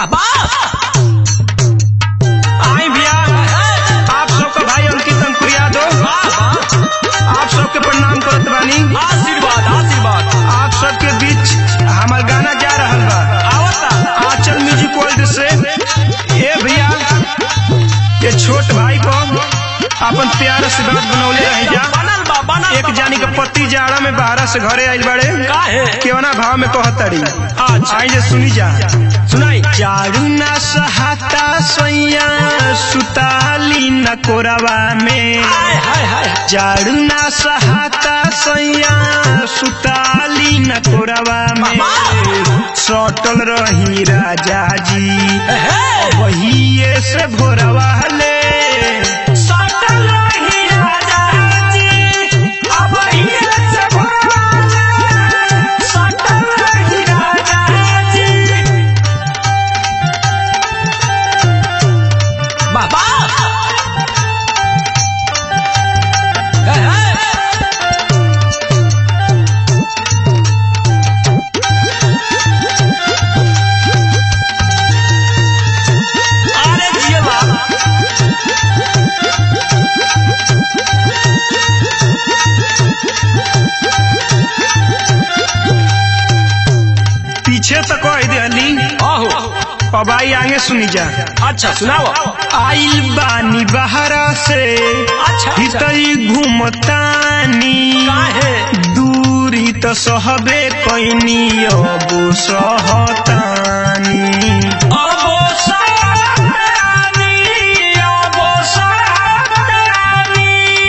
बाबा आई भैया आप सबका भाई अंकित अंकुर यादव आप सबके प्रणाम करत बानी आशीर्वाद आशीर्वाद आप सबके बीच हमार गाना जा रहल बा आवता आंचल म्यूजिक वर्ल्ड से ए भैया ये छोट भाई को अपन प्यार से बात बनौले रही जा बनल बा बनल एक जानी के पति जाड़ा में बाहरा से घरे आइल बड़े काहे केवना भाव में कहतड़ी अच्छा। आई जे सुनी जा सुनाई जाड़ू ना सहाता सैया सुताली न कोरवा में हाय हाय हाय जाड़ू ना सहाता सैया सुताली न कोरवा में सटल रही राजा जी हे वही से भोरवा ले सटल रही राजा जी अब ये से भोला सटल रही राजा जी बाबा हे हे अरे जिया बाबा पीछे तो कह दिली आहो अब आई आगे सुनी जा अच्छा सुनाओ आइल बानी बहरा से अच्छा अच्छा हितई घूमतानी काहे दूरी तो सहबे कैनी अब सहतानी अबो सारानी अबो सारानी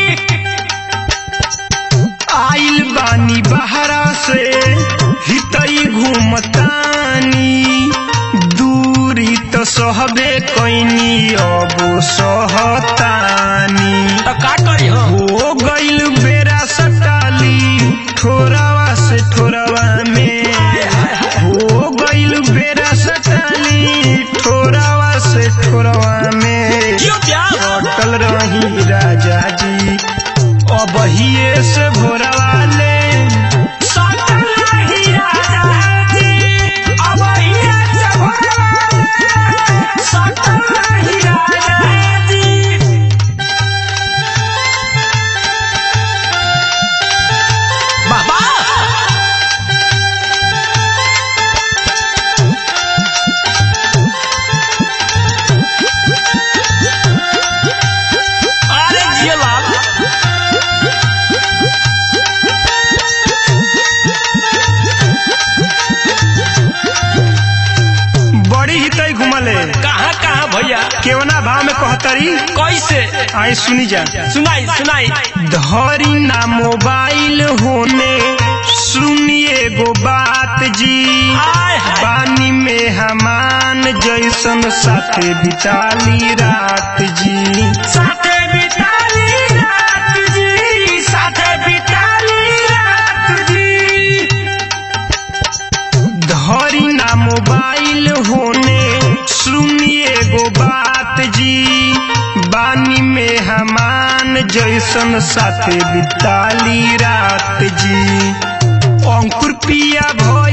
आइल बानी बहरा से हितई घूमतानी दूरी तो सहबे कैनी अब सहतानी तो का करी हो हो गइल बेरा सटाली ठोरावा से ठोरावा में हो गइल बेरा सटाली ठोरावा से ठोरावा में क्यों क्या अटल रही राजा जी अब हिये से भोरवा ले सटल रही राजा जी अब ये से भोला सटल रही राजा जी बाबा अरे जिया बाबा बड़ी हितई घुमले कहाँ कहाँ भैया केवना भाव में कहतरी कैसे आई सुनी जा सुनाई सुनाई धरी ना मोबाइल होने सुनिए गो बात जी आय हाय पानी में हमान जैसन साथे बिताली रात जी साथे बिताली रात जी साथे बिताली रात जी धरी ना मोबाइल होने सुनिए गो बात जी बानी में हमान जैसन साथे बिताली रात जी अंकुर पिया भो